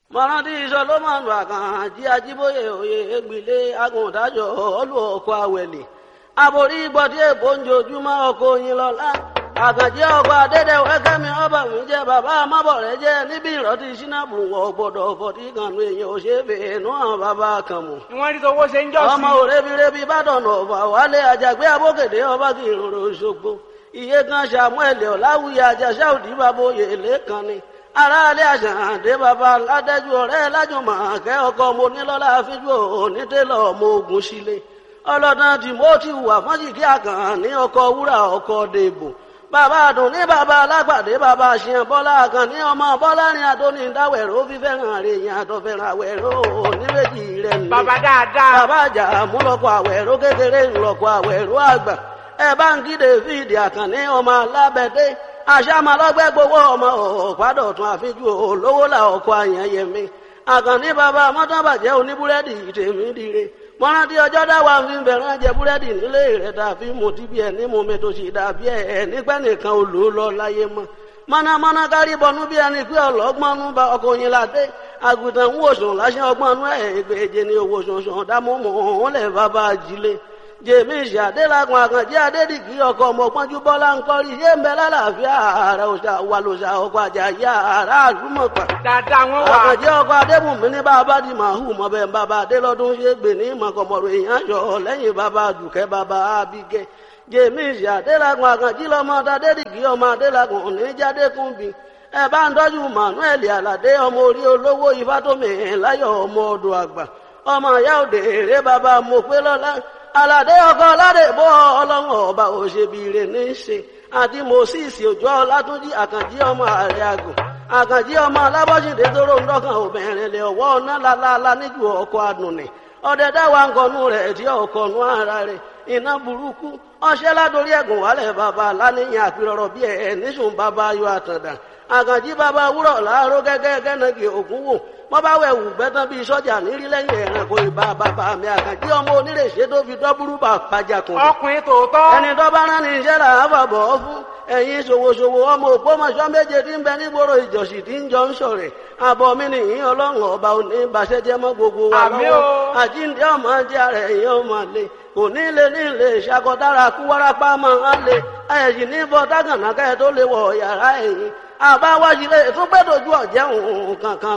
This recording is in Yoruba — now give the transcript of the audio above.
mọ̀rántí sọlọ́mọ̀nù àkànjí ajíbóyè òye ègbìlé agùntàjọ ọlù ọkọ̀ àwẹ̀lẹ̀ àbórí gbọ́dí èbó ń jojúmọ́ ọkọ̀ oyin lọ́la àkànjí ọkọ̀ adédèwẹ́ kẹ́mi ọba mi jẹ́ bàbá amábọ̀rẹ́ jẹ́ níbi ìrọ́tí sínábù wọ̀ gbọ́dọ̀ fọ̀tí kànú èèyàn ò ṣe é fèénú àwọn bàbá kan mọ̀ ni wọ́n rí tówó ṣe ń jọ́ sí. ọmọ òrebirebi bàdàn ọ̀fà wálé àjàgbé abókèdè ọba kì í rorò ṣogbo iye kan samuel ọ̀làwùyẹ àjàṣà òdì bàbá oyè lẹ́kan ni aráalé àṣàǹdé bàbá ládẹ́jú ọ̀rẹ́ lájùmọ̀ kẹ́ ọkọ mo nílọ́lá fíjú onítẹ̀lọ́ ọmọ ogun sílé ọlọ́dún timothy wà fọ́njìkí àkàn ní ọkọ̀ wúrà ọkọ̀ dèbò bàbá àdùn ní bàbá alágbàdé bàbá àṣìyàn bọ́lá àkàn ní ọmọ bọ́lárin àdóní dáwẹ̀rọ fífẹ́ràn rẹ̀ yẹn àtọ̀fẹ́ràn àwẹ̀rọ oníwèjì rẹ̀ ní. bàbá dáadáa. bàbá àjà múlọ́kọ̀ àwẹ̀rọ kékeré ńlọ́kọ̀ àwẹ̀rọ àgbà ẹ bá ń kí david àkànní ọmọ alábẹ́dẹ́ àṣàmàlọ́gbẹ́ gbowó ọmọ ọ̀pádọ̀tún àfijú olówó là ọkọ̀ àyànyẹmí àkànní bàbá mọ́tàbàjẹ́ oníbúrẹ́dì tèmi dire mọ́rántí ọjọ́ dáwà ń fi bẹ̀rẹ̀ jẹ búrẹ́dì nílé rẹ̀ tàbí mo ti bí ẹ̀ ní mo mi tó sì dàbí ẹ̀ nígbẹ́ nìkan olú lọ láyé mọ́ mọ́nàmọ́ná kárí bọnú bí ẹni pé ọlọ́gbọ́nú bá ọkọ̀ yín ládé àgùntàn ń wòsàn láṣẹ ọgbọ́nú ẹ̀ ìgbèje ní owó sọ̀sọ̀ dámọ́mọ́ òun lẹ̀ bàbá ajílé jèmísì adélagun àkànjẹ adédìgí ọkọ ọmọpọnjú bọlá ń kọrí yé ń bẹ lálàáfíà ààrẹ òṣà wà lòṣà ọkọ àjàyí ààrẹ àdúmọpà dáadáa wọn wà. àkànjẹ ọkọ adébùnmí ní bàbá di màhù mọbẹ bàbá adélọdún ṣe gbè ní mọkànmọrò èèyàn yọ lẹ́yìn bàbá dùkẹ́ bàbá abigẹ jèmísì adélagun àkànjí lọmọ adédìgí ọmọ adélagun oníjàdékùnbí ẹ bá ń tọ́jú manuel aládé ọmọ orí olówó ifátómi láyọ̀ ọmọ ọdọ àgbà ọmọ ìyá òde èrè bàbá mọ̀pẹ́lọ́lá aládé ọkọ aládé bọ ọlọ́run ọba òṣèbìrè ní í ṣe àti moses òjò ọlátúnjì àkànjí ọmọ ààrẹ àgùn àkànjí ọmọ alábọ́sídé tó ròǹ dọ́kàn obìnrin lè ọwọ́ ọ̀nà lálálá níjú ọkọ̀ àdùnnì ọdẹ dáwà ń kọnu rẹ̀ tí ọkọ̀nu ara rẹ̀ iná burúkú ọṣẹ́ ládórí ẹ̀gùn wálẹ̀ bàbá aláníyàn àpérọ̀rọ̀ bí ẹ̀ níṣùn bàbá ayọ̀ àtàndà àkànjí bàbá wúrọ̀ láàárọ̀ gẹ́gẹ́ gẹ́nàgì ògún wò wọ́n bá wẹ̀ wù gbẹ́tán bíi sọ́jà nírí lẹ́yìn ẹ̀rànkò ìbá bàbá mi àkànjí ọmọ onírèṣẹ́ tó fi dọ́búrú bà pàjà kùn. ọkùnrin tòótọ́. ẹni tó bá rán ní iṣẹ́ là á fàbọ̀ fún ẹ̀yin ṣòwòṣòwò ọmọ ògbómọṣọ́ méje tí ń bẹ nígboro ìjọsìn tí ń jọ ń ṣọ̀rẹ̀ àbọ̀ mi nìyí ọlọ́run ọba òní ìbàṣẹ́jẹ́ mọ́ gbogbo wa Àmín lọ́wọ́ o. àjíǹde ọmọ jẹ́ ara ẹ̀yìn ọmọ lè kò ní lè ní lè ṣàkọdára kú wárápá máa ń lè ẹ̀yìn ní bọ́ dágànà kẹ́ tó lè wọ̀ yàrá ẹ̀yìn àbáwájú lè tún gbẹ́dọ̀jú ọ̀jẹ̀ òun kankan